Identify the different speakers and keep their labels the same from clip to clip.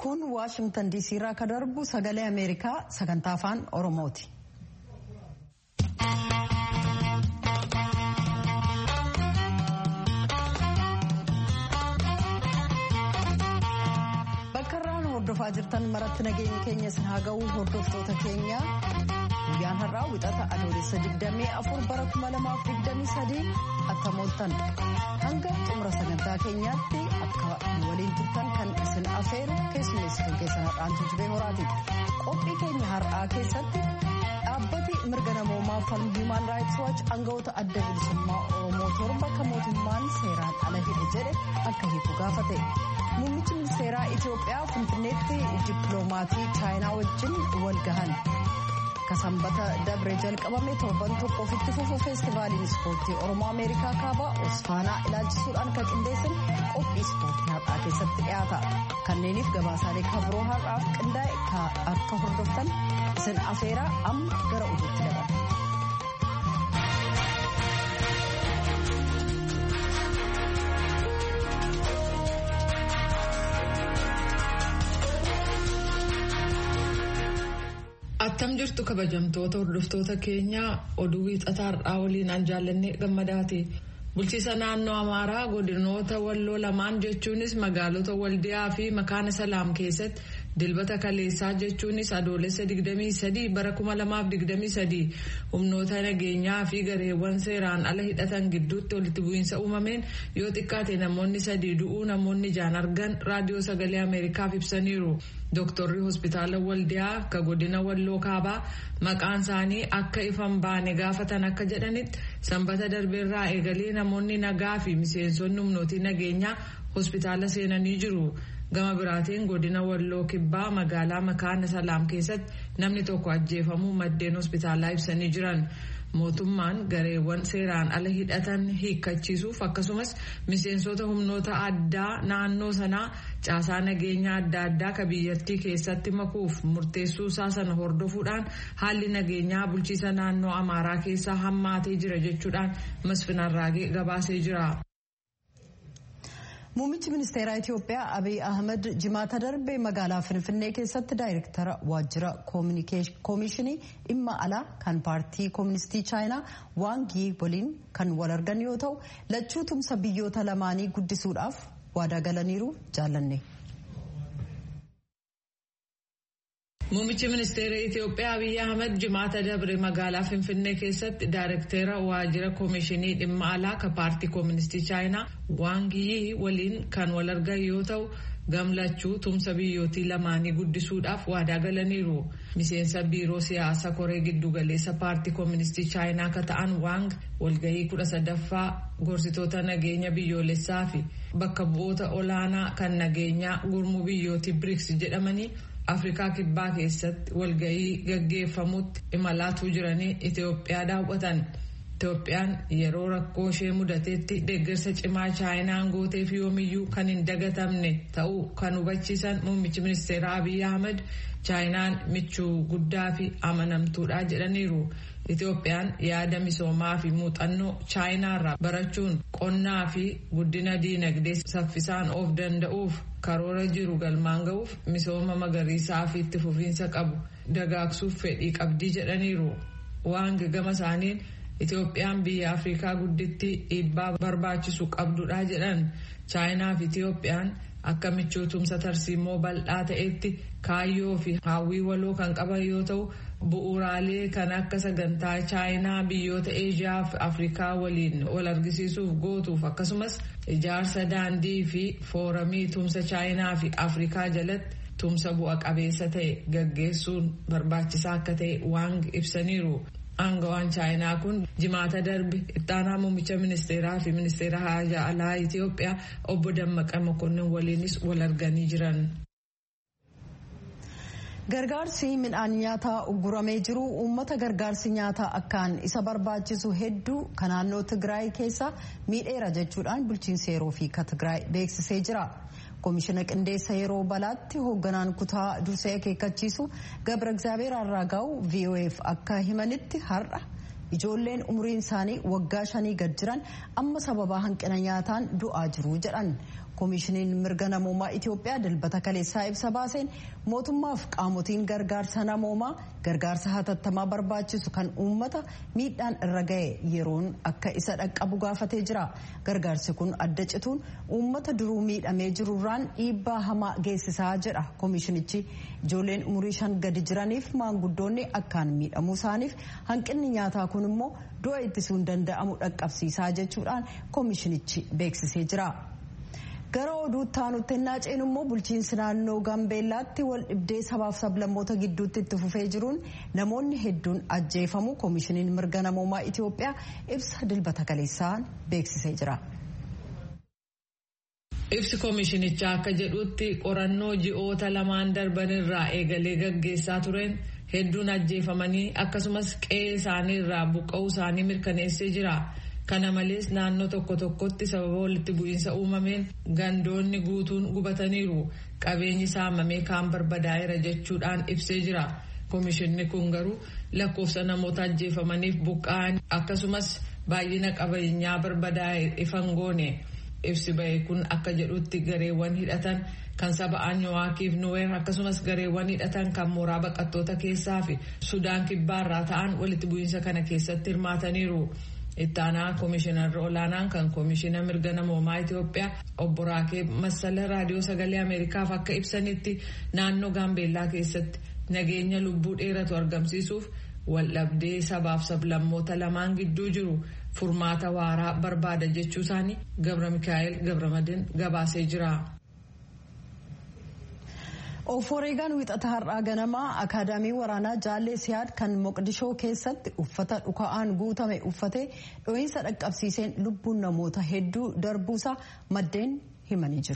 Speaker 1: kun waashingtan diisii irraa ka darbu sagalee ameerikaa sagantaa afaan oromooti. bakka irraan hordofaa jirtan maratti nageenya keenya isin haa ga'u hordoftoota keenya guyyaan har'aa wixata adoolessa 24 bara 2023 attamooltan hanga xumura sagantaa keenyaatti akka waliin turtan kan isin afeeru keessummeessituu keessan har'aan jibee horaati qophii keenya har'aa keessatti dhaabbati mirga namoomaa falmu hiimaan raayits waachi aangawoota adda bilisummaa oromoo torba kan mootummaan seeraan ala hidhe jedhe akka hiiku gaafate muummichi ministeeraa itiyoophiyaa finfinneetti dippiloomatii chaayinaa wajjin wal gahan akka sanbata dabre jalqabame torban tokko ofitti fufu feestivaaliin ispoortii oromoo ameerikaa kaabaa osfaanaa ilaalchisuudhaan kan qindeessan qophii ispoortii har'aa keessatti dhiyaata kanneeniif gabaasaalee kabiroo har'aaf qindaa'e akka hordoftan isin afeeraa amma gara oduutti dabala.
Speaker 2: Attam jirtu kabajamtoota hordoftoota keenyaa oduu wiixataa har'aa waliin an jaallannee gammadaati. Bulchiisa naannoo Amaaraa godinoota walloo lamaan jechuunis magaalota Waldiyaa fi Makaana Salaam keessatti dilbata kaleessaa jechuunis adoolessa 23 bara 2023 humnoota nageenyaa fi gareewwan seeraan ala hidhatan gidduutti walitti bu'iinsa uumameen yoo xiqqaate namoonni sadii du'uu namoonni ijaan argan raadiyoo sagalee Ameerikaaf ibsaniiru. Dooktorri hospitaala Waldiyaa akka godina Walloo Kaabaa maqaan isaanii akka ifan baane gaafatan akka jedhanitti sanbata darbeerraa eegalee namoonni nagaa fi miseensonni humnootii nageenyaa hospitaala seenanii jiru. Gama biraatiin godina Walloo Kibbaa magaalaa Makaana Salaam keessatti namni tokko ajjeefamuu maddeen hospitaalaa ibsanii jiran. mootummaan gareewwan seeraan ala hidhatan hiikkachiisuuf akkasumas miseensota humnoota addaa naannoo sanaa caasaa nageenyaa adda addaa ka biyyattii keessatti makuuf murteessuu isaa sana hordofuudhaan haalli nageenyaa bulchiisa naannoo amaaraa keessaa hammaatee jira jechuudhaan masfinarraagee gabaasee jira.
Speaker 1: Muummichi ministeeraa Itiyoophiyaa Abiy Ahmed jimaata darbe magaalaa Finfinnee keessatti daayirektara waajjira koomishinii dhimma alaa kan paartii kooministii chaayinaa waangii waliin kan wal argan yoo ta'u lachuu tumsa biyyoota lamaanii guddisuudhaaf waadaa galaniiru jaallanne.
Speaker 2: Muummichi ministeera Itiyoophiyaa Abiy Ahmed jimaata dabre magaalaa Finfinnee keessatti daayirektara waajjira koomishinii dhimma alaa kan paartii kooministii chaayinaa waangii waliin kan wal argan yoo ta'u gamlachuu tumsa biyyootii lamaanii guddisuudhaaf waadaa galaniiru. Miseensa biiroo siyaasa koree giddugaleessa paartii kooministii chaayinaa akka ta'an waang walgahii kudha sadaffaa gorsitoota nageenya biyyoolessaa fi bakka bu'oota olaanaa kan nageenyaa gurmuu biyyootii biriks jedhamanii afrikaa kibbaa keessatti walgahii gaggeeffamutti imalaatuu jiranii Itoophiyaa daawwatan. Itoophiyaan yeroo rakkoo ishee mudateetti deeggarsa cimaa chaayinaan gooteef yoomiyyuu kan hin dagatamne ta'uu kan hubachiisan muummichi ministeeraa Abiy Ahmed chaayinaan michuu guddaa fi amanamtuudha jedhaniiru. Itoophiyaan yaada misoomaa fi muuxannoo chaayinaarraa barachuun qonnaa fi guddina diinagdee saffisaan of danda'uuf karoora jiru galmaan ga'uuf misooma magariisaa fi itti fufiinsa qabu dagaagsuuf fedhii qabdii jedhaniiru. Waan gama isaaniin Itoophiyaan biyya Afrikaa gudditti dhiibbaa barbaachisu qabdudha jedhan chaayinaa fi Itoophiyaan akka michuu tumsa tarsiimoo bal'aa ta'etti kaayyoo fi hawwii waloo kan qaban yoo ta'u bu'uuraalee kan akka sagantaa chaayinaa biyyoota eeshiyaa fi afrikaa waliin wal argisiisuuf gootuuf akkasumas ijaarsa daandii fi fooramii tumsa chaayinaa fi afrikaa jalatti tumsa bu'a qabeessa ta'e gaggeessuun barbaachisaa akka ta'e waang ibsaniiru. Aangawaan chaayinaa kun jimaata darbe ittaanaa muummicha ministeeraa fi ministeera haajaa alaa Itoophiyaa obbo Dammaqa Mokonnin waliinis wal arganii jiran.
Speaker 1: Gargaarsi midhaan nyaataa ugguramee jiru uummata gargaarsi nyaataa akkaan isa barbaachisu hedduu kan naannoo Tigraay keessa miidheera jechuudhaan bulchiinsi yeroo fi ka Tigraay beeksisee jira. koomishina qindeessa yeroo balaatti hoogganaan kutaa dursee akeekkachiisu gabra egzaabeer arraagaa'u vof akka himanitti har'a ijoolleen umriin isaanii waggaa shanii gad jiran amma sababa hanqina nyaataan du'aa jiru jedhan koomishiniin mirga namoomaa itiyoophiyaa dilbata kaleessaa ibsa baaseen mootummaaf qaamotiin gargaarsa namoomaa gargaarsa hatattamaa barbaachisu kan uummata miidhaan irra ga'e yeroon akka isa dhaqqabu gaafatee jira gargaarsi kun adda cituun uummata duruu miidhamee jirurraan dhiibbaa hamaa geessisaa jedha koomishinichi ijoolleen umurii shan gadi jiraniif maanguddoonni akkaan miidhamuu isaaniif hanqinni nyaataa kun immoo du'a ittisuun danda'amu dhaqqabsiisaa jechuudhaan koomishinichi beeksisee jira. gara oduutti aanutti ennaa ceenu immoo bulchiinsi naannoo gaambeellaatti wal dhibdee sabaaf sablammoota gidduutti itti fufee jiruun namoonni hedduun ajjeefamu koomishiniin mirga namoomaa itiyoophiyaa ibsa dilbata kaleessaan beeksisee jira.
Speaker 2: ibsi koomishinichaa akka jedhutti qorannoo ji'oota lamaan darbanirraa eegalee gaggeessaa tureen hedduun ajjeefamanii akkasumas qe'ee isaanii irraa buqqa'uu isaanii mirkaneessee jira. kana malees naannoo tokko tokkotti sababa walitti bu'iinsa uumameen gandoonni guutuun gubataniiru qabeenyi saamamee kaan barbadaa'eera jechuudhaan ibsee jira koomishinni kun garuu lakkoofsa namoota ajjeefamaniif buqqa'an akkasumas baay'ina qabeenyaa barbadaa'e ifan goone ibsi ba'e kun akka jedhutti gareewwan hidhatan kan saba anyuwaakiif nuweer akkasumas gareewwan hidhatan kan mooraa baqattoota keessaa fi sudaan kibbaarraa ta'an walitti bu'iinsa kana keessatti hirmaataniiru. ittaanaa koomishinarri olaanaan kan koomishina mirga namoomaa Itiyoophiyaa obbo Raakee Massala raadiyoo sagalee Ameerikaaf akka ibsanitti naannoo Gaambeellaa keessatti nageenya lubbuu dheeratu argamsiisuuf waldhabdee sabaaf sablammoota lamaan gidduu jiru furmaata waaraa barbaada jechuu isaanii Gabra Mikaa'el Gabramadin gabaasee jira.
Speaker 1: Oforeegaan wixata har'aa ganamaa akaadaamii waraanaa jaallee siyaad kan moqdishoo keessatti uffata dhuka'aan guutame uffatee dho'iinsa dhaqqabsiiseen lubbuun namoota hedduu darbuusaa maddeen himanii jiru.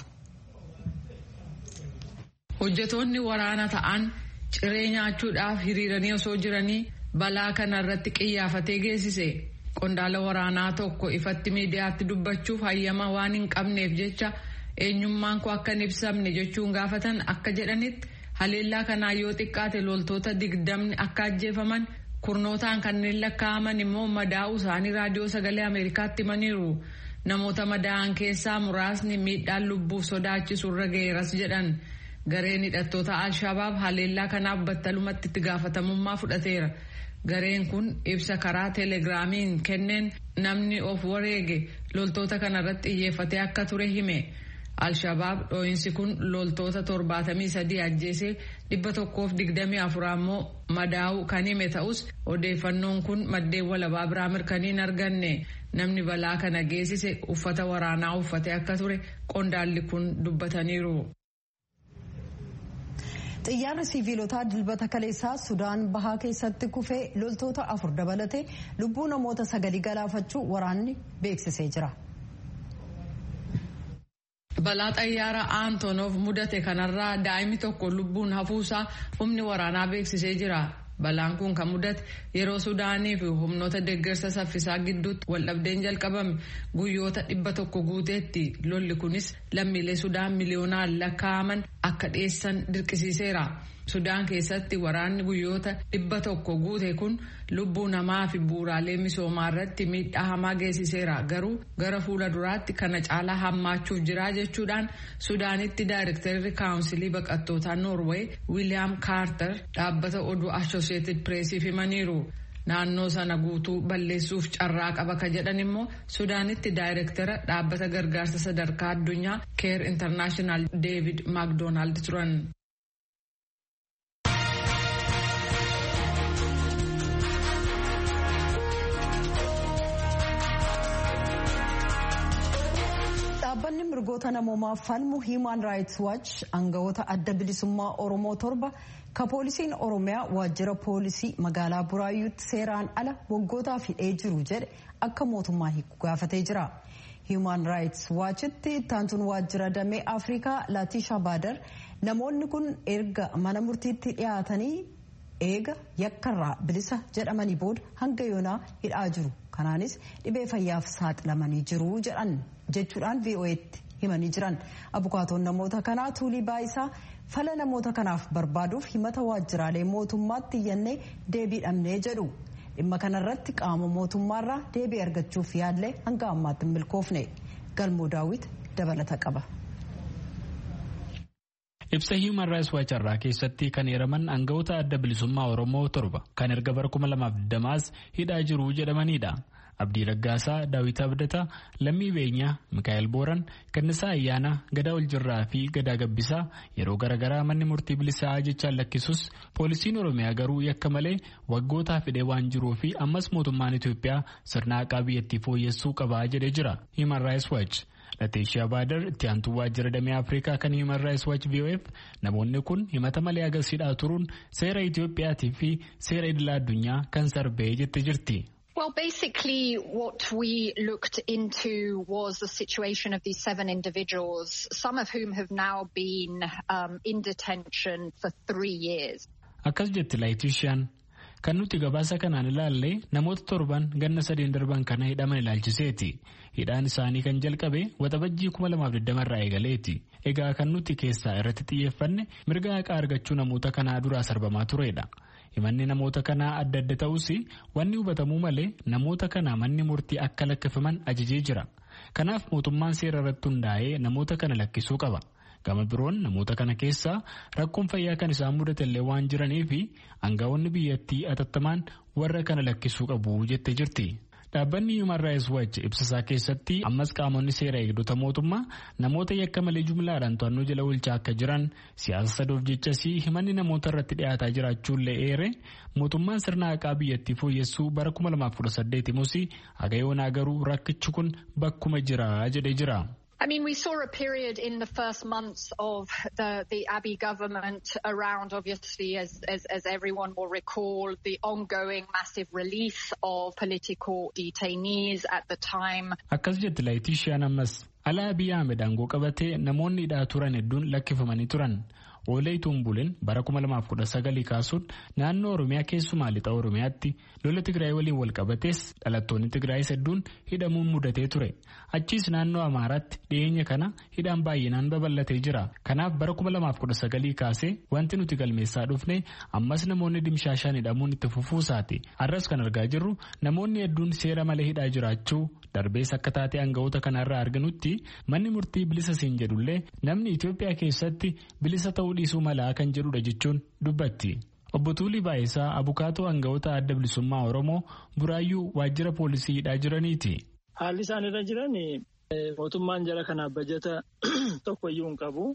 Speaker 2: Hojjetoonni waraana ta'an ciree nyaachuudhaaf hiriiranii osoo jiranii balaa kana irratti qiyyaafatee geessise. Qondaala waraanaa tokko ifatti miidiyaatti dubbachuuf hayyama waan hin qabneef jecha. eenyummaan koo akka hin ibsamne jechuun gaafatan akka jedhanitti haleellaa kanaa yoo xiqqaate loltoota digdamni akka ajjeefaman kurnootaan kanneen lakkaa'aman immoo madaa'uu isaanii raadiyoo sagalee ameerikaatti himaniiru namoota madaa'an keessaa muraasni miidhaan lubbuuf sodaachisu irra ga'eeras jedhan gareen hidhattoota alshabaab haleellaa kanaaf battalumatti itti gaafatamummaa fudhateera gareen kun ibsa karaa teelegiraamiin kenneen namni of wareege loltoota kanarratti xiyyeeffatee akka ture hime. Alshabaab dhooyinsi kun loltoota torbaatamii sadii ajjeesee dhibba tokkoof digdamii afur ammoo madaa'uu kan hime ta'us odeeffannoon kun maddeen walabaa biraa mirkanii hin arganne namni balaa kana geessise uffata waraanaa uffatee akka ture qondaalli kun dubbataniiru.
Speaker 1: xiyyaarri siviilotaa dilbata kaleessaa sudaan bahaa keessatti kufee loltoota afur dabalatee lubbuu namoota sagalii galaafachuu waraanni beeksisee jira.
Speaker 2: balaa xayyaara aantonof mudate kanarraa daa'imni tokko lubbuun hafuusaa humni waraanaa beeksisee jira balaan kun kan mudate yeroo sudaanii fi humnoota deeggarsa saffisaa gidduutti waldhabdeen jalqabame guyyoota dhibba tokko guuteetti lolli kunis lammiilee sudaan miliyoonaan lakkaa'aman akka dhiyeessan dirqisiiseera. sudaan keessatti waraanni guyyoota dhibba tokko guute kun lubbuu namaa fi bu'uuraalee misoomaa irratti miidhaa hamaa geessiseera garuu gara fuula duraatti kana caalaa hammaachuuf jira jechuudhaan sudaanitti daayirektarri kaawunsilii baqattootaa noorweey wiiliyaam kaartar dhaabbata oduu ashoosheetid pireesiif himaniiru. naannoo sana guutuu balleessuuf carraa qaba ka jedhan immoo sudaanitti daayirektara dhaabbata gargaarsa sadarkaa addunyaa keer intarnaashinaal deevid maakdoonaald turan.
Speaker 1: dhaabbanni mirgoota namoomaaf falmu hiimaan raayits waach aangawoota adda bilisummaa oromoo torba ka poolisiin oromiyaa waajjira poolisii magaalaa buraayyuutti seeraan ala waggootaaf hidhee jiru jedhe akka mootummaa hiiku gaafatee jira. hiimaan raayits waachitti ittaantuun waajjira damee afrikaa laatisha baadar namoonni kun erga mana murtiitti dhiyaatanii eega yakkarraa bilisa jedhamanii booda hanga yoonaa hidhaa jiru kanaanis dhibee fayyaaf saaxilamanii jiru jedhan jechuudhaan vo'eetti himanii jiran abukaatoon namoota kanaa tuulii baayisaa fala namoota kanaaf barbaaduuf himata waajjiraalee mootummaatti iyyannee deebii dhabnee jedhu dhimma kanarratti qaama mootummaarraa deebii argachuuf yaallee hanga ammaatti hin milkoofne galmoo daawwit dabalata qaba.
Speaker 3: Ibsa Human Rights Watch irraa keessatti kan eeraman aangawoota adda bilisummaa Oromoo torba kan erga bara 2020 hidhaa jiru jedhamanidha. Abdii Raggaasaa, Daawit Abdataa, Lammii Beenyaa, Mikaa'el Booran, Gannisaa Ayyaanaa, Gadaa Oljirraa fi Gadaa Gabbisaa yeroo garaagaraa manni murtii bilisaa jechaan lakkisus poolisiin Oromiyaa garuu yakka malee waggootaa fidee waan jiruu fi ammas mootummaan Itoophiyaa sirna haqaa biyyattii fooyyessuu qabaa jedhee jira. Human Rights Watch. Lateeshiyaa Baadar itti aantuu waajjira damee Afrikaa kan Human Rights Watch VOF namoonni kun himata malee agarsiidhaa turuun seera Itoophiyaatii fi seera idila addunyaa kan sarbee jette jirti.
Speaker 4: Well, basically, what we looked into was the situation of these seven individuals, some of whom have now been um, in detention for three years.
Speaker 3: Akkas jetti Laayitishaan kan nuti gabaasa kanaan ilaalle namoota torban ganna sadeen darban kana hidhaman ilaalchiseeti. Hidhaan isaanii kan jalqabe waxabajjii 2020 irraa eegaleeti. Egaa kan nuti keessaa irratti xiyyeeffanne mirga haqaa argachuu namoota kanaa duraa sarbamaa turedha. himanni namoota kanaa adda adda ta'us wanni hubatamuu malee namoota kana manni murtii akka lakkifaman ajajee jira kanaaf mootummaan seera irratti hundaa'ee namoota kana lakkisuu qaba gama biroon namoota kana keessaa rakkoon fayyaa kan isaan mudatellee waan jiraniif aangaa'onni biyyattii atattamaan warra kana lakkisuu qabu jette jirti. Dhaabbanni Human Rights Watch ibsasaa keessatti ammas qaamonni seera eegdota mootummaa namoota yakka malee jumlaadhaan to'annoo jala oolchaa akka jiran siyaasa sadoof jechasii himanni namoota irratti dhiyaataa jiraachuullee eere mootummaan sirna haqaa biyyattii fooyyessuu bara 2018 himus hagayoonaa garuu rakkichi kun bakkuma jira jedhee jira.
Speaker 4: I mean, we saw a period in the first months of the, the Abiy government around, obviously, as, as, as everyone will recall, the ongoing massive release of political detainees at the time.
Speaker 3: Akkas jetti Laayitishaan ammas alaa Abiy Ahmed aangoo qabatee namoonni hidhaa turan hedduun lakkifamanii turan. Oolee Tumbuleen bara 2019 kaasuun naannoo Oromiyaa keessumaa lixa Oromiyaatti lola Tigraay waliin wal qabatees dhalattoonni Tigraayis hedduun hidhamuun mudatee ture. Achiis naannoo Amaaraatti dhiyeenya kana hidhaan baay'inaan babal'atee jira. Kanaaf bara 2019 kaasee wanti nuti galmeessaa dhufne ammas namoonni dimshaashaan hidhamuun itti fufuusaati. Har'as kan argaa jirru namoonni hedduun seera malee hidhaa jiraachuu darbees akka taatee aangawoota kanarraa arginutti manni murtii bilisa siin jedhullee namni Itoophiyaa keessatti bilisa ta'uu dhiisuu malaa kan jedhudha jechuun dubbatti. Obbo Tuulii Baayisaa abukaatoo aangawoota adda bilisummaa Oromoo buraayyuu waajjira poolisii hidhaa jiraniiti.
Speaker 5: Haalli isaan irra jiran mootummaan jara kanaaf bajata tokkoyyuu hin qabu.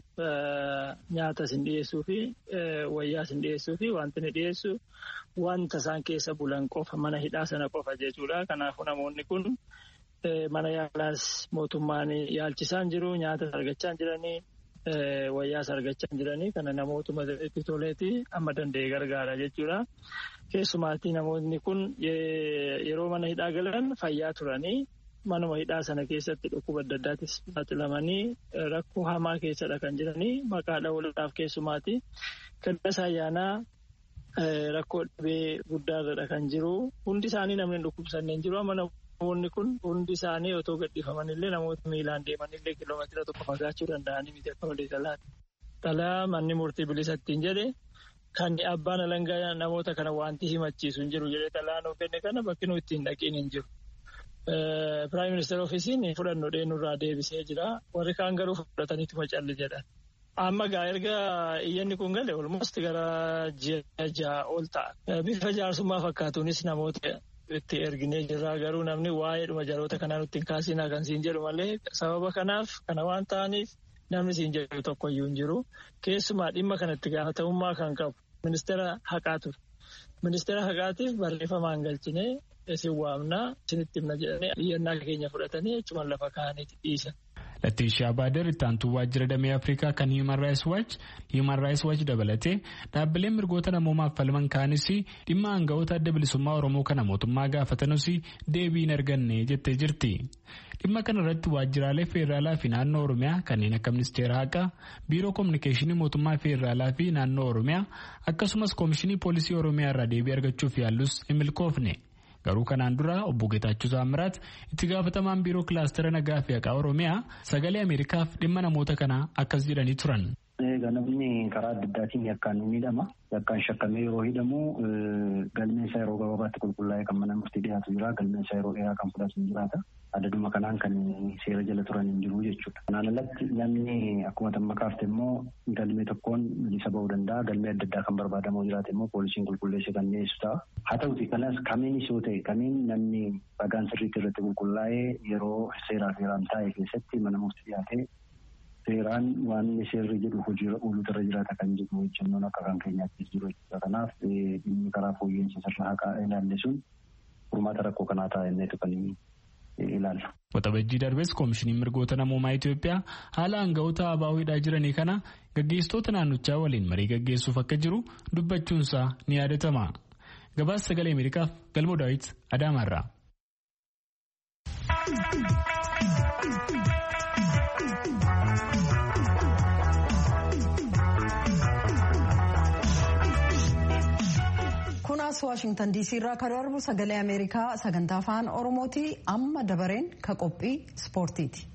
Speaker 5: Nyaata isin dhiyeessuu fi wayyaa isin dhiyeessuu fi wanti inni dhiyeessu wanta isaan keessa bulan qofa mana hidhaa sana qofa jechuudha. Kanaafuu namoonni kun mana yaalaas mootummaan yaalchisaan jiru nyaata argachaa jiranii. wayyaas argachaa jiranii kana namootuma itti toleeti amma danda'e gargaara jechuudha. Keessumaatti namoonni kun yeroo mana hidhaa galan fayyaa turanii manuma hidhaa sana keessatti dhukkuba adda addaattis saaxilamanii rakkoo hamaa keessadha kan jiranii maqaa dhawuudhaaf keessumaatti kadhasa ayyaanaa rakkoo dhibee guddaarra kan jiru hundi isaanii namni dhukkubsanneen jiru amma namoonni kun hundi isaanii otoo gadhiifamanillee namoota miilaan deemanillee kiiloomeetira tokko fagaachuu danda'anii miti akka malee talaati. Talaa manni murtii bilisa ittiin jedhe kan abbaan alangaa namoota kana wanti himachiisu hin jiru jedhee talaa nuu kenne kana bakki nuu ittiin dhaqiin hin jiru. Piraayim ministeera ofiisiin fudhannoo dheenurraa deebisee jira. Warri kaan garuu fudhataniituma calli jedhan. Amma gaa erga iyyanni kun gale olmost gara ji'a ja'a ol ta'a. Bifa jaarsummaa fakkaatuunis namoota itti erginee jirra garuu namni waa'ee dhuma jaloota kanaa nutti hin kaasinaa kan siin jedhu malee sababa kanaaf kana waan ta'aniif namni siin jedhu tokkoyyuu hin jiru. Keessumaa dhimma kanatti gaafatamummaa kan qabu ministeera haqaa ture. Ministeera haqaatiif barreeffamaan galchinee isin waamnaa isinitti himna jedhanii iyyannaa keenya fudhatanii jechuun lafa kaa'aniiti dhiisan.
Speaker 3: Lattiishaa Baader itti aantuu waajjira damee Afrikaa kan Human Rights Watch Human Rights Watch dabalatee dhaabbileen mirgoota namoomaaf falman kaanis dhimma aangawoota adda bilisummaa Oromoo kana mootummaa gaafatanus deebii hin arganne jettee jirti. Dhimma kana irratti waajjiraalee feeraalaa fi naannoo Oromiyaa kanneen akka ministeera haqaa, biiroo kominikeeshinii mootummaa feeraalaa fi naannoo Oromiyaa akkasumas koomishinii poolisii Oromiyaa irraa deebii argachuuf yaallus hin milkoofne. Garuu kanaan dura obbo Geetaachuu Saamiraat itti gaafatamaan biiroo kilaastera nagaa fi haqaa Oromiyaa sagalee Ameerikaaf dhimma namoota kanaa akkas jedhanii turan.
Speaker 6: Namni karaa adda addaatiin yakkaan ni hidhama. Yakkaan shakkamee yeroo hidhamu galmeen isaa yeroo gabaabaatti qulqullaa'ee kan mana murtii dhiyaatu jira. Galmeen isaa yeroo dheeraa kan fudhatu hin jiraata. Adaduma kanaan kan seera jala turan hin jiru jechuudha. Kanaan alatti namni akkuma tamma kaafte immoo galmee tokkoon bilisa ba'uu danda'a. Galmee adda addaa kan barbaadamu jiraate immoo poolisiin qulqulleessee kan dhiyeessu ta'a. Haa ta'uti kanas kamiinis yoo ta'e kamiin namni ragaan sirriitti irratti qulqullaa'ee yeroo seeraa seeraan taa'e keessatti mana murtii dhiyaatee seeraan waan seerri jedhu hojiirra ooluutu irra jiraata kan jedhu hojjennoon akka kan keenyaattis jiru jechuudha. Kanaaf dhimmi karaa fooyya'insa sirna haqaa ilaalle sun furmaata rakkoo kanaa ta'a inneetu kan ilaalla.
Speaker 3: Waxabajjii darbes koomishiniin mirgoota namoomaa Itoophiyaa haala aanga'oota abaawiidhaa jiranii kana gaggeessitoota naannochaa waliin marii gaggeessuuf akka jiru dubbachuunsaa ni yaadatama. Gabaasa sagalee Ameerikaaf Galmoo Daawit Adaamaarraa.
Speaker 1: kunaas waashingtan diisii irraa kan darbu sagalee ameerikaa sagantaa afaan oromooti amma dabareen ka qophii ispoortiiti.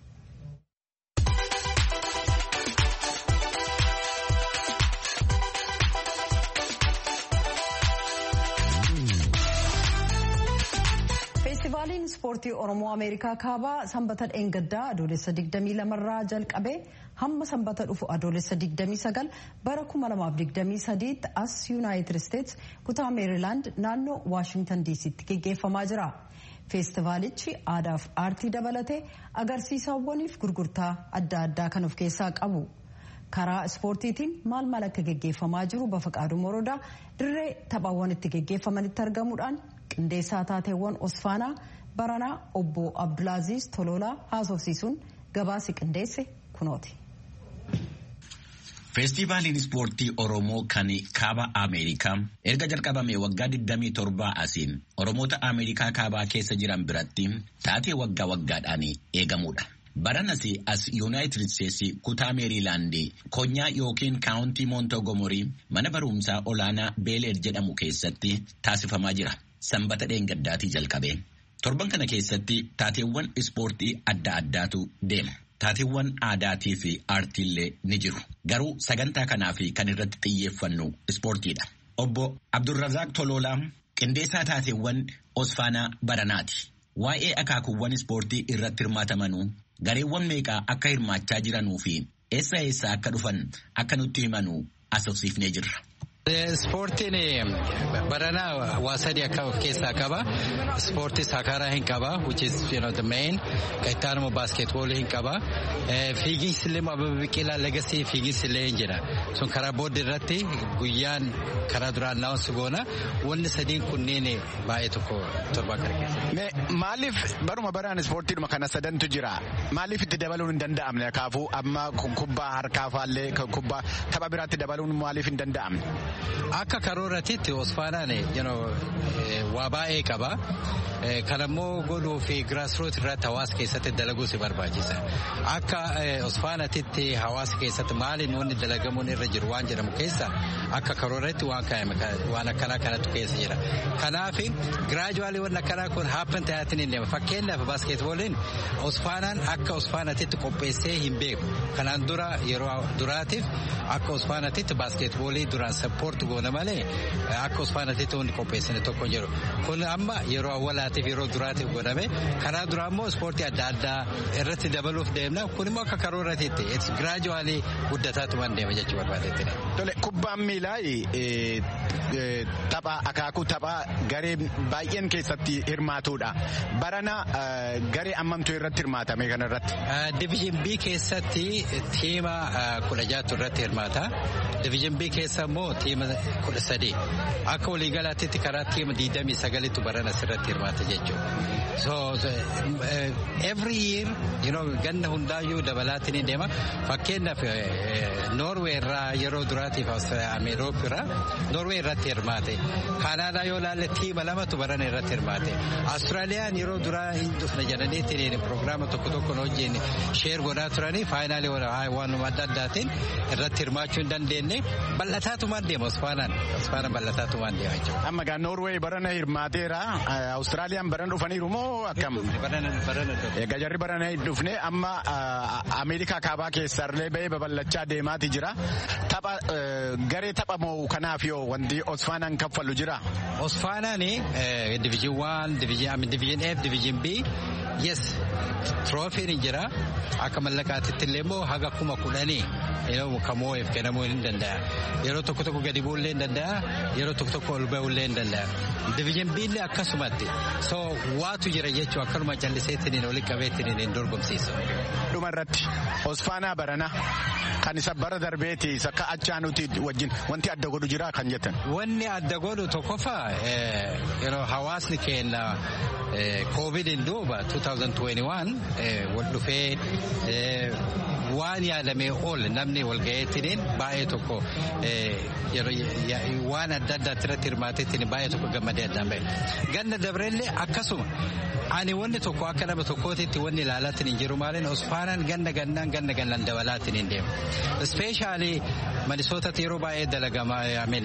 Speaker 1: feestivaaliin ispoortii oromoo ameerikaa kaabaa sanbata dheengaddaa adoolessa 22 irraa jalqabee hamma sanbata dhufu adoolessa 29 bara 2023 tti as yuunaayitid isteets kutaa meerilaand naannoo waashingtan diisitti geggeeffamaa jira. feestivaalichi aadaaf aartii dabalatee agarsiisawwaniif gurgurtaa adda addaa kan of keessaa qabu. karaa ispoortiitiin maal maal akka geggeeffamaa jiru bafaqaaduu morodaa dirree taphaawwan itti geggeeffamanitti argamuudhaan qindeessaa taateewwan osfaanaa baranaa obbo abdulaaziz tololaa haasofsiisuun gabaasi qindeesse kunooti.
Speaker 7: feestivaaliin ispoortii oromoo kan kaaba ameerikaa erga jalqabame waggaa 27 asiin oromoota ameerikaa kaabaa keessa jiran biratti taatee waggaa waggaadhaan eegamudha. baranas as yuunaayitid isteetsi kutaa meeriilaandii konyaa yookiin kaawuntii moontogomorii mana barumsaa olaanaa beeleer jedhamu keessatti taasifamaa jira sanbata dheengaddaatii jalqabe torban kana keessatti taateewwan ispoortii adda addaatu deema taateewwan aadaatii fi aartiillee ni jiru garuu sagantaa kanaaf kan irratti xiyyeeffannu ispoortiidha obbo abdurrazaaq toloolaa qindeessaa taateewwan osfaanaa baranaati waa'ee akaakuuwwan ispoortii irratti hirmaatamanuu gareewwan meeqaa akka hirmaachaa jiranuu fi eessa eessa akka dhufan akka nutti himanuu asofsiifnee jirra.
Speaker 8: Ispoortiin baranaa waa sadii akka of keessaa qaba. Ispoortii saakaraa hin qaba, which is you know, the main. Ittaanuma baaskeetboolii hin qaba. Fiiginsi illee ababa biqilaa legasii fiiginsi illee hin jira. Sun karaa booda irratti guyyaan karaa duraan naawwansi goona. Wanni sadiin kunneen baay'ee tokko torba kana keessa.
Speaker 9: Maaliif baruma baraan ispoortiidhuma kana sadantu jira. Maaliif itti dabaluun hin danda'amne kaafuu amma kubbaa harkaa faallee kubbaa tapha biraatti dabaluun maaliif hin danda'amne?
Speaker 8: Akka karooratitti osfaanaan waa baay'ee qaba. Kanammoo godhuu fi giraasroot irratti hawaasa keessatti dalaguu si barbaachisa. Akka osfaanatitti hawaasa keessatti maaliin wanni dalagamuun irra jiru waan jedhamu keessa akka karooratti waan kaa'ame waan akkanaa kanatu keessa jira. Kanaaf giraajuwaalii wanni akkanaa kun haappan ta'aatiin hin deema. Fakkeenyaaf baaskeetbooliin osfaanaan akka osfaanatitti qopheessee hin beeku. Kanaan dura yeroo duraatiif akka osfaanatitti baaskeetboolii duraan sappoorti goona malee akka osfaanatitti wanni qopheessine tokko hin jiru. Kun amma yeroo awwalaatiif yeroo duraatiif godhame karaa duraa immoo ispoortii adda addaa irratti dabaluuf deemna. Kun immoo akka karooratitti giraajuwaalii guddataatumaan deema jechuu barbaadetti.
Speaker 9: Tole kubbaan miilaa tapha akaakuu tapha garee baay'een keessatti hirmaatudha. Barana garee ammamtuu irratti hirmaatame kana irratti.
Speaker 8: Diviizhin B keessatti tiima kudha jaatu irratti hirmaata. Diviizhin B keessa immoo tiima kudha sadii. Akka waliigalaatti karaa tiima digdamii sagalitti barana asirratti hirmaata jechuudha. So every year you know, ganna hundaayyuu dabalaatiin ni deema. Fakkeenyaaf Noorwee irraa yeroo duraatiif Ameeroopi irraa Noorwee irratti hirmaate kaanaadaa yoo laalle tiima lamatu barana irratti hirmaate Austraaliyaan yeroo duraa hin dhufne jedhaniitiin piroogiraama tokko tokko wajjin sheer godhaa turanii faayinaalii waanuma adda addaatiin irratti hirmaachuu hin dandeenye bal'ataatumaan deema Osfaanaan Osfaanaan bal'ataatumaan deema jechuudha.
Speaker 9: Amma gaa Noorweey barana hirmaateera Austraaliyaan barana dhufaniiru moo akkam? Egaa jarri barana dhufne amma Ameerikaa kaabaa keessaallee bahee babal'achaa deemaati jira. Tapha garee tapha moo kanaaf yoo wanti Osfaanaan kaffalu jira?
Speaker 8: Osfaanaan diviijin waan diviijin F diviijin B yes tiroofiin jira akka mallaqaatitti illee immoo haga kuma kudhanii kamoo'eef kennamuu hin danda'a. Yeroo tokko tokko gadi bu'uu illee hin danda'a. Yeroo tokko tokko ol ba'uu illee hin danda'a. Diviijin B illee akkasumatti. So waatu jira jechuun akkanuma calliseetiin olii qabeetiin hin dorgomsiisu.
Speaker 9: Dhuma irratti Osfaanaa barana kan isa bara darbeeti isa akka achaa nuti wajjin wanti adda godhu jira kan jettan.
Speaker 8: Wanni adda godhu tokkoffaa hawaasni keenya koovidiin duuba 2021 wal dhufee waan yaadamee ol namni walgaheetiin baay'ee tokko waan adda addaatti irratti hirmaateetiin baay'ee tokko gammadee addaan bahe. Ganna dabareellee akkasuma ani wanni tokko akka nama tokkootitti wanni ilaalaatiin hin jiru maaliin osfaanaan ganna gannaan ganna gannaan dabalaatiin hin deemu. Ispeeshaalii manisootatti yeroo baay'ee dalagama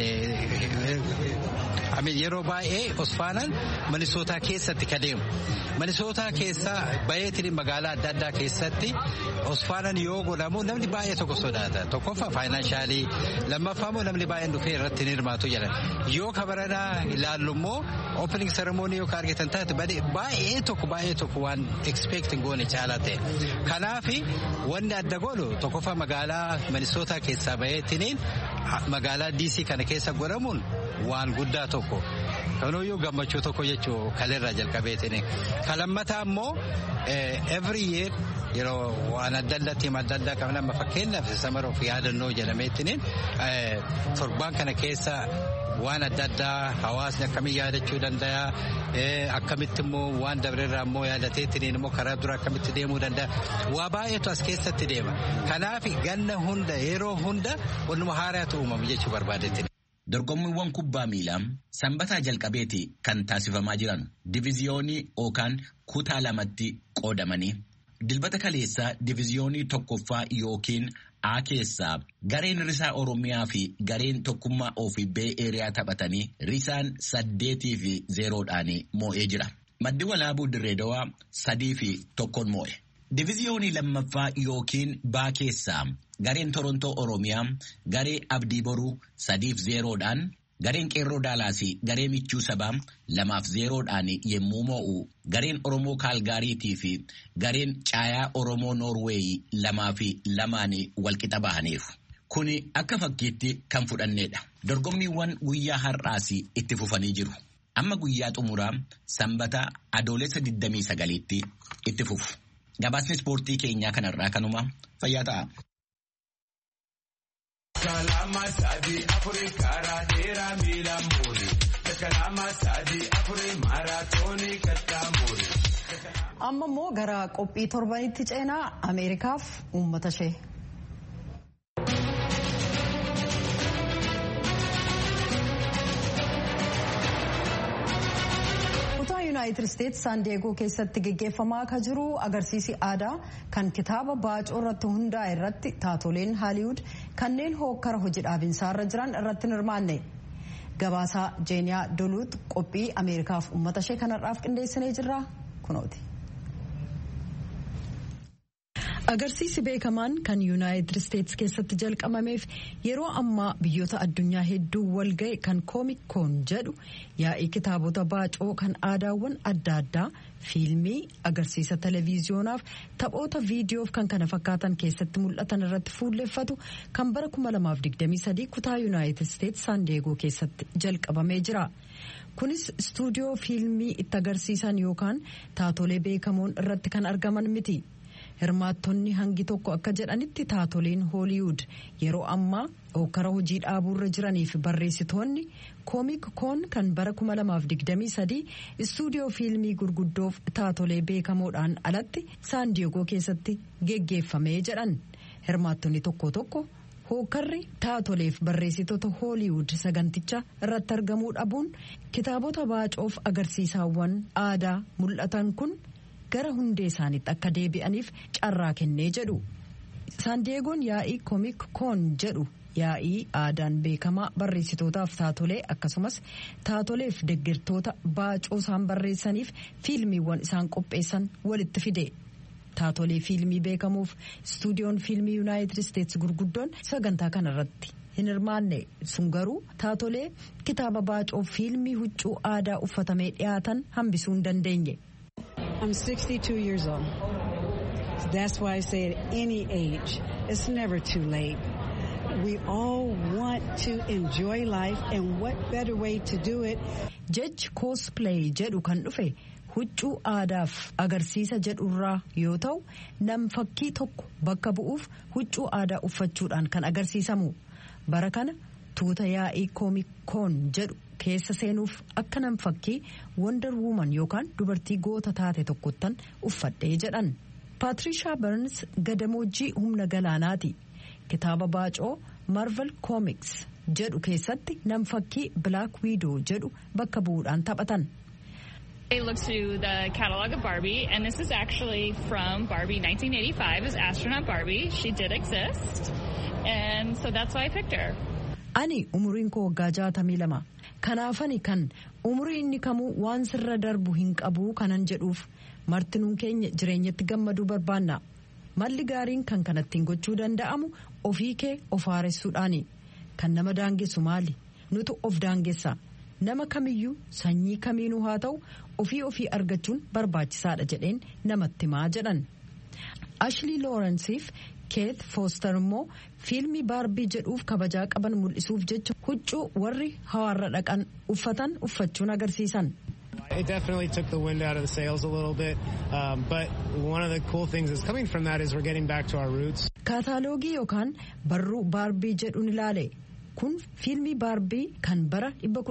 Speaker 8: yeroo baay'ee osfaanaan manisootaa keessatti ka deemu. Manisootaa keessaa bayeetiin magaalaa adda addaa keessatti osfaanaan yoo godhamu namni baay'ee tokko sodaata. Tokkoffaa faayinaansaalii lammaffaa immoo namni baay'een dhufee irratti hin hirmaatu jedhan. Yoo kabaranaa ilaallu immoo opening ceremony yoo argitan taate baay'ee tokko baay'ee tokko waan expect goone caalaa ta'e. Kanaaf wanni adda godhu tokkoffaa magaalaa manisootaa keessaa bayeetiin magaalaa DC kana keessa godhamuun waan guddaa tokko. Kanuyyuu gammachuu tokko jechuu kaleerraa jalqabeetiin. Kalammataa immoo every year yeroo waan adda addaa tiima adda addaa qabna amma fakkeenyaaf samaroof yaadannoo jedhameetiin torbaan kana keessa waan adda addaa hawaasni akkamiin yaadachuu danda'a akkamitti immoo waan dabreerraa immoo yaadateetiin immoo karaa dura akkamitti deemuu danda'a waa baay'eetu as keessatti deema kanaaf ganna hunda yeroo hunda wannuma haaraatu uumamu jechuu barbaadeetiin.
Speaker 7: Dorgommiiwwan kubbaa miilaa sanbataa jalqabeeti kan taasifamaa jiran diviziyoonii yookaan kutaa lamatti qoodamanii dilbata kaleessaa diviziyoonii tokkoffaa yookiin A keessaa gareen risaa Oromiyaa fi gareen tokkummaa ofii bee eeriyaa taphatanii risaan saddeetii fi zeeroodhaan moo'ee jira. Maddi walaabuu Dirreedawaa sadii fi tokkoon moo'e. Diviziyoonii lammaffaa yookiin baa keessaa gareen Torontoo Oromiyaa garee Abdii Boruu sadiif zeeroodhaan gareen Qeerroo Daalaasii garee Michuu Sabaa lamaaf zeeroodhaan yemmuu moo'u gareen Oromoo Kaalgaariitii fi gareen Caayaa Oromoo Noorweeyi lamaa fi lamaan walqixa bahaniiru. Kuni akka fakkiitti kan fudhanneedha. Dorgommiiwwan guyyaa har'aas itti fufanii jiru. Amma guyyaa xumuraa sanbata adoolessa 29tti itti fufu. Gabaasni ispoortii keenyaa kanarraa kanuma fayyaa ta'a.
Speaker 10: Kalama sadi afuri karaa dheeraa miila muuri. Kalama sadi afuri maaraatoonii kattaa muuri.
Speaker 1: Amma immoo gara qophii torbanitti ceenaa Ameerikaaf uummata ishee. yuunaayitid isteetsi saan diyeegoo keessatti geggeeffamaa akka jiru agarsiisi aadaa kan kitaaba baacoo irratti hundaa'e irratti taatoleen haaliwud kanneen hookkara hojii dhaabinsaa irra jiran irratti hin hirmaanne gabaasaa jeeniyaa doluut qophii ameerikaaf uummata ishee kanarraaf qindeessinee jirra kunooti. agarsiisi beekamaan kan yuunaayitid isteetsi keessatti jalqabameef yeroo ammaa biyyoota addunyaa hedduu walga'e kan koomik koon jedhu yaa'ii kitaabota baacoo kan aadaawwan adda addaa fiilmii agarsiisa televiziyonaaf taphoota viidiyoof kan kana fakkaatan keessatti mul'atan irratti fuulleffatu kan bara 2023 kutaa yuunaayitid isteetsi saan diyeegoo keessatti jalqabamee jira. kunis istuudiyoo fiilmii itti agarsiisan yookaan taatolee beekamoon irratti kan argaman miti. hirmaattonni hangi tokko akka jedhanitti taatoleen hooliwud yeroo ammaa hokkara hojii dhaabuurra jiraniif barreessitoonni koomik koon kan bara 2023 istuudiyoo fiilmii gurguddoof taatolee beekamoodhaan alatti saan diyeegoo keessatti geggeeffamee jedhan hirmaattonni tokko tokko hookarri taatoleef barreessitoota hooliwud saganticha irratti argamuu dhabuun kitaabota baacoof agarsiisaawwan aadaa mul'atan kun gara hundee isaaniitti akka deebi'aniif carraa kennee jedhu saandeegoon yaa'ii koomik koon jedhu yaa'ii aadaan beekamaa barreessitootaaf taatolee akkasumas taatoleef deggirtoota baacoo isaan barreessaniif fiilmiiwwan isaan qopheessan walitti fide. taatolee fiilmii beekamuuf istuudiyoon fiilmii yuunaayitid isteetsi gurguddoon sagantaa kanarratti hin hirmaanne sun garuu taatolee kitaaba baacoo fiilmii huccuu aadaa uffatamee dhiyaatan hambisuu hin dandeenye.
Speaker 11: I'm 62 years old. That's why I say at any age, it's never too late. We all want to enjoy life and what better way to do it.
Speaker 1: Jechi cosplay jedhu kan dhufe huccuu aadaaf agarsiisa jedhurraa yoo ta'u nam fakkii tokko bakka bu'uuf huccuu aadaa uffachuudhaan kan agarsiisamu bara kana tuuta yaa'ii koomikoon jedhu keessa seenuuf akka nam fakkii wonder woman yookaan dubartii goota taate tokkottan uffadhee jedhan paatrishaa barns gadamoojjii humna galaanaati kitaaba baacoo marvel koomiks jedhu keessatti nam fakkii black widow jedhu bakka bu'uudhaan taphatan.
Speaker 12: I looked through the catalog of Barbie, and this is actually from Barbie 1985 as astronaut Barbie. She did exist, and so that's why I picked her.
Speaker 1: Ani umuriin koo waggaa jaatamii lama. Kanaafani kan umurii inni kamuu waan sirra darbu hin qabuu kanan jedhuuf martinuun keenya jireenyatti gammaduu barbaanna. Malli gaariin kan kanattiin gochuu danda'amu ofii kee of haaressuudhaani. Kan nama daangessu maali? Nutu of daangessa. Nama kamiyyuu sanyii kamiinuu haa ta'u ofii ofii argachuun barbaachisaadha jedheen namatti himaa jedhan. Ashley Lawrenceef Keith Foster immoo fiilmii baarbii jedhuuf kabajaa qaban mul'isuuf jecha huccuu warri hawaarra dhaqan uffatan uffachuun agarsiisan.
Speaker 13: It definitely took the wind out of the sails a little bit, um, but one of the cool things that's coming from that is we're getting back to our roots.
Speaker 1: Kaataaloogii yookaan barruu baarbii jedhuun ilaale. kun fiilmii baarbii kan bara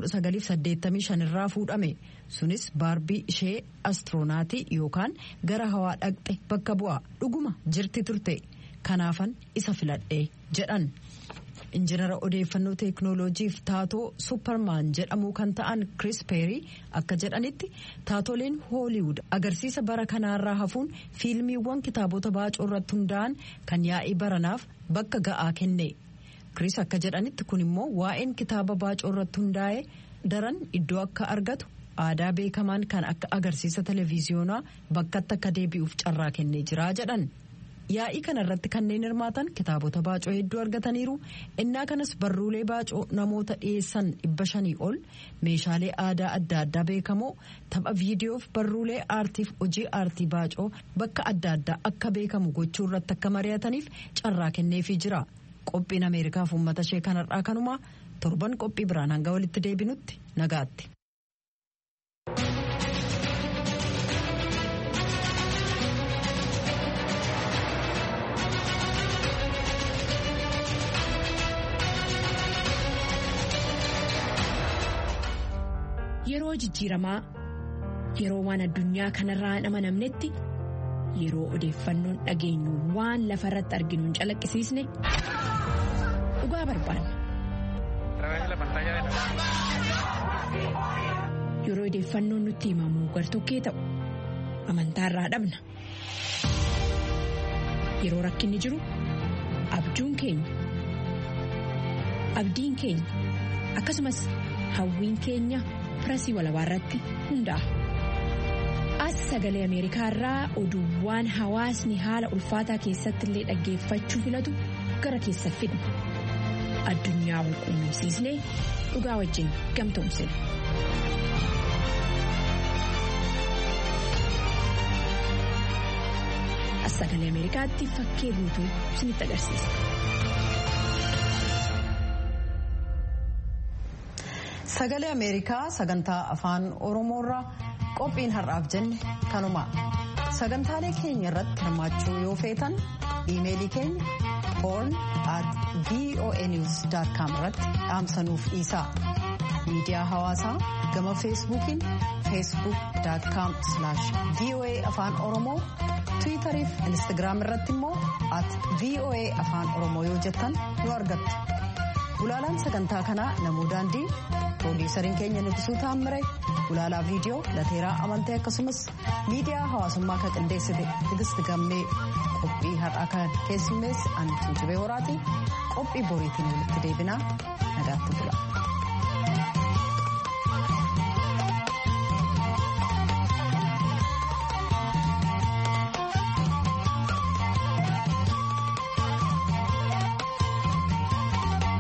Speaker 1: 1985 irraa fuudhame sunis baarbii ishee astiroonaati yookaan gara hawaa dhaqxe bakka bu'a dhuguma jirti turte kanaafan isa filadhe jedhan injinara odeeffannoo teeknooloojiif taatoo suppermaan jedhamuu kan ta'an kris peerii akka jedhanitti taatoleen hooliwud agarsiisa bara kanaarraa hafuun fiilmiiwwan kitaabota baacoo irratti hundaa'an kan yaa'ii baranaaf bakka ga'aa kenne. Kris akka jedhanitti kun immoo waa'een kitaaba baacoo irratti hundaa'e daran iddoo akka argatu aadaa beekamaan kan akka agarsiisa televiziyoonaa bakkatti akka deebi'uuf carraa kennee jira jedhan. Yaa'ii kana irratti kanneen hirmaatan kitaabota baacoo hedduu argataniiru innaa kanas barruulee baacoo namoota dhiyeessan dhibba shanii ol meeshaalee aadaa adda addaa beekamoo tapha viidiyoof barruulee aartiif hojii aartii baacoo bakka adda addaa akka beekamu gochuu irratti akka mari'ataniif carraa kenneefii jira. qophiin ameerikaaf uummata ishee kanarraa kanumaa torban qophii biraan hanga walitti deebinutti nagaatti.
Speaker 14: Yeroo jijjiiramaa yeroo waan addunyaa kanarraa hin amanamnetti yeroo odeeffannoon dhageenyu waan lafa irratti arginu hin calaqqisiisne. dhugaa barbaanna. Yeroo odeeffannoon nutti himamu gartokkee ta'u amantaa irraa dhabna. Yeroo rakkinni jiru abjuun keenya abdiin keenya akkasumas hawwiin keenya firasii walabaa irratti hundaa'a. As sagalee Ameerikaa irraa oduuwwan hawaasni haala ulfaataa keessatti illee dhaggeeffachuu filatu gara keessa fidna. addunyaa wal quunnamsiisnee dhugaa wajjin gamtoomsina. As sagalee Ameerikaatti fakkee guutuu isinitti agarsiisa.
Speaker 1: Sagalee Ameerikaa sagantaa afaan Oromoorraa qophiin har'aaf jenne kanuma. Sagantaalee keenya irratti hirmaachuu yoo feetan iimeelii keenya horn at voanews.com irratti dhaamsanuuf dhiisaa. Miidiyaa hawaasaa gama feesbuukiin facebook.com voa afaan oromoo tiwitariif instagiraam irratti immoo at voa afaan oromoo yoo jettan nu argattu gulaalaan sagantaa kanaa namuu daandii piroodiisariin keenya nibisuu taammire gulaalaa viidiyoo lateeraa amantee akkasumas miidiyaa hawaasummaa kan qindeessite tigisti gammee qophii har'aa kan keessummeessi ani tuujubee horaati qophii boriitiin walitti deebinaa nagaatti bula.